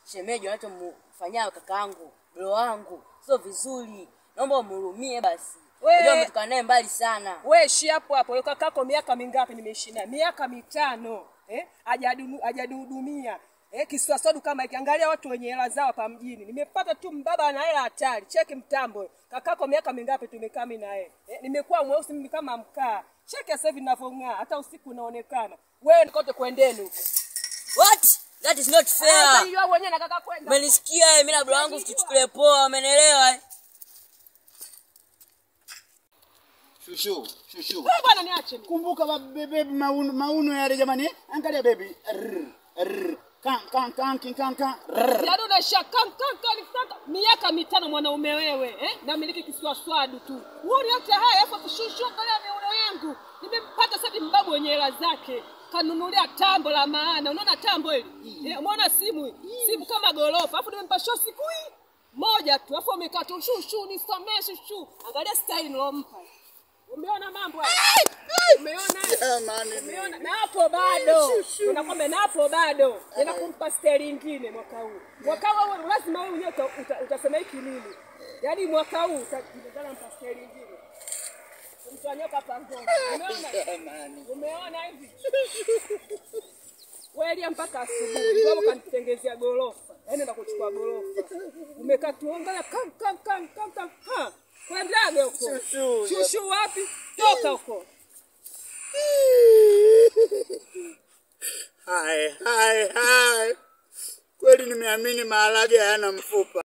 shemeji wanachomfanyia kakaangu bro wangu sio vizuri naomba umhurumie basi We- unajua umetokana naye mbali sana we ishi hapo hapo Huyo kakako miaka mingapi nimeishi naye miaka mitano eh? Hajadu- hajadihudumia eh? kiswaswadu kama hiki angalia watu wenye hela zao hapa mjini nimepata tu mbaba ana hela hatari cheki mtambo kakako miaka mingapi tumekaa mimi naye eh? nimekuwa mweusi mimi kama mkaa cheki sasa hivi ninavyong'aa hata usiku unaonekana wewe kote kwendeni huko what that is not Sasa fair hiyo wewe mwenyewe nakaka kwenda umenisikia eh, mimi na bro wangu tuchukulie poa umenielewa eh? Shushu, shushu. wewe bwana niache mimi. Kumbuka ba- bebe mauno, mauno yale jamani. Angalia baby. Rrr, rrr. Kan kan kan kin kan kan. Rrr. yaani unashaka kanka kanka miaka mitano mwanaume wewe eh? namiliki kiswaswadu tu uoni yote haya hapo kushushu angalia miuno yangu nimempata sasa mbabu wenye hela zake kanunulia tambo la maana unaona tambo hili eh, umeona simu hii? simu kama gorofa afu nimempa show siku hii moja tu afu amekaa tu shushu nisamee shushu angalia style nilompa umeona mambo haya umeona Jamani. Umeona? na hapo bado unakwambia na hapo bado nenda kumpa steli ingine mwaka huu mwaka huu wewe lazima wewe mwenyewe uta- uta- utasema hiki nini yaani mwaka huu utakutana mpa steli ingine kumtwanyoka pangoni umeona Jamani. umeona hivi welia mpaka asubuhi sababu kanitengezea gorofa yaani enda kuchukua gorofa umekaa tuongea kam kam kam kam kam ha kwendaga huko Shushu, shushu wapi toka huko Hai, hai, hai. Kweli nimeamini maharage hayana mfupa.